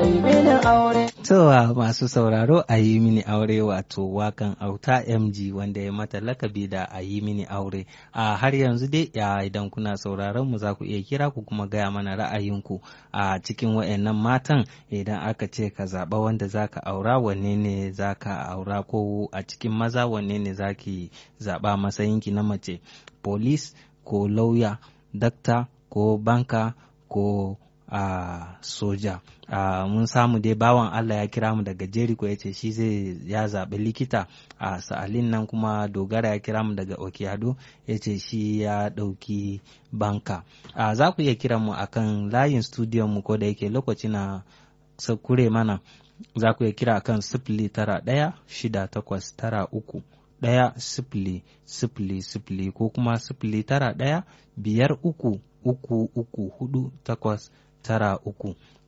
yi mini aure. Towa masu sauraro a yi mini aure wato wakan auta MG wanda ya mata lakabi da a yi mini aure. A har yanzu dai ya idan kuna sauraron mu za ku iya kira ku kuma gaya mana ra'ayinku a cikin wayannan matan idan aka ce ka zaɓa wanda za ka aura wanne ne za ka aura ko a cikin maza wanne ne za ki zaɓa matsayinki na mace. Police ko lauya, dakta ko banka ko a uh, soja uh, mun samu dai bawan Allah ya kira mu daga Jericho ya ce shi zai ya zaɓi likita a uh, sa'alin nan kuma dogara ya kira mu daga Okiado ya ce shi ya ɗauki banka uh, za ku iya kira mu akan layin studiyon mu ko da yake lokaci na sakure mana za ku iya kira akan sifili tara ɗaya shida takwas tara uku ɗaya sifili sifili sifili ko kuma sifili tara ɗaya biyar uku uku uku hudu takwas tara uku